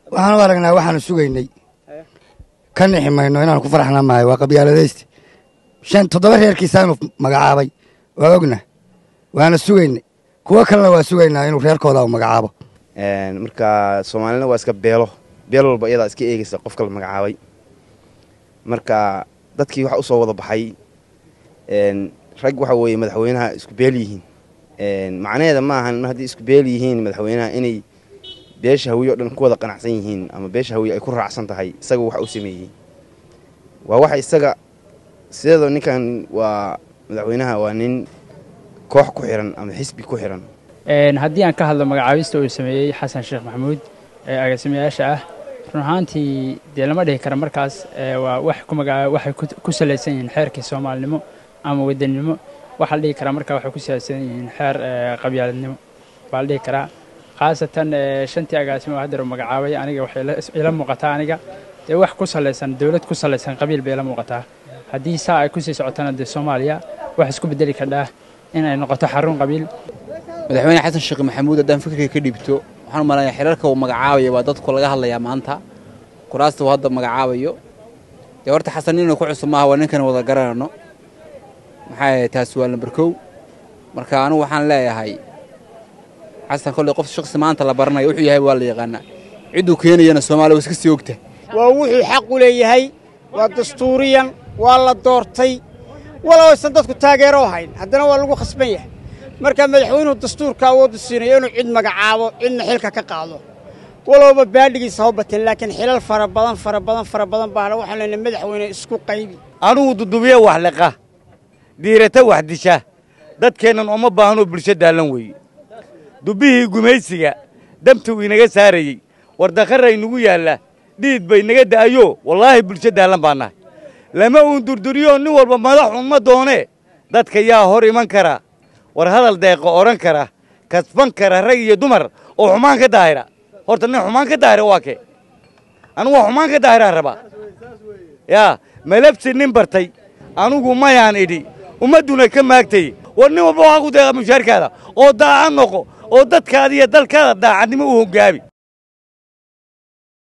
waxaan u aragnaa waxaanu sugaynay ka nixi mayno inaanu ku faraxna maayo waa qabyaaladaysti shan toddoba reerkiisaanu magacaabay waa ogna waana sugaynay kuwo kalena waa sugaynaa inuu reerkooda u magacaabo marka soomaalina waa iska beelo beel walba iyadaa iska eegaysa qofka la magacaabay marka dadkii waxa usoo wada baxay rag waxa weeye madaxweynaha isku beel yihiin macnaheeda ma ahan mar haddii isku beel yihiin madaxweynaha inay beesha hawiye o dhan ku wada qanacsan yihiin ama beesha hawiye ay ku raacsan tahay isaga waxa u sameeyey waa waxa isaga sideedoo ninkan waa madaxweynaha waa nin koox ku xiran ama xisbi ku xiran haddii aan ka hadlo magacaabista uu sameeyey xasan sheekh maxamuud ee agaasimayaasha ah run ahaantii dee lama dhihi kara markaas waa wax ku magaa waxay ku salaysan yihiin xeerkii soomaalinimo ama wadannimo waxaa la dhihi karaa markaa waxay ku salaysan yihiin xeer qabyaaladnimo baa la dhihi karaa khaasatan shantii agaasimo oo haddeer uu magacaabay aniga waxay ila muuqataa aniga dee wax ku salaysan dowlad ku salaysan qabiil bay ila muuqataa haddii saa ay kusii socotana dee soomaaliya wax isku bedeli kardhaa in ay noqoto xarun qabiil madaxweyne xasan sheekh maxamuud haddaan fikirka ka dhiibto waxaan umalayaa xiriirka uu magacaabayo baa dadku laga hadlayaa maanta kuraasta uu hadda magacaabayo dee horta xasan inuu ku cusub maaha waa ninkan wada garanayno maxaa yahay taasi waa lambar kow marka anigu waxaan leeyahay xasan kolley qof shaqsi maanta la baranayo wuxuu yahay waa la yaqaanaa cidduu keenayana soomaaliya waa iska sii ogta waa wuxuu xaq u leeyahay waa dastuuriyan waa la doortay walow aysan dadku taageero hayn haddana waa lagu khasban yahay marka madaxweynuhu dastuurka awooddu siinayo inuu cid magacaabo cidna xilka ka qaado walowba baadhigiisa ha bateen laakiin xilal fara badan fara badan fara badan baana waxaan leenahay madaxweyne isku qaybi anugu dudubiye wax liqa diirata wax disha dadkeennan uma baahnoo bulsho daallan weeye dubbihii gumaysiga damtuu inaga saarayey wardakharra inugu yaalla dhiid bay naga da'ayo wallaahi bulsho daallan baa nahay lama uun durduriyo nin walba madaxun ma doonee dadka yaa hor iman kara war hadal deeqo odhan kara kasban kara rag iyo dumar oo xumaan ka daahira horta nin xumaan ka daahira waa kee anugu waa xumaan ka daahiraan rabaa yaa malabsi nin bartay anugu mayaan idhi ummadduna ka maagtay war nin walba waxaa ku deeqa mushaarkaada oo daaca noqo oo dadkaada iyo dalkaada daacadnimo u hoggaabi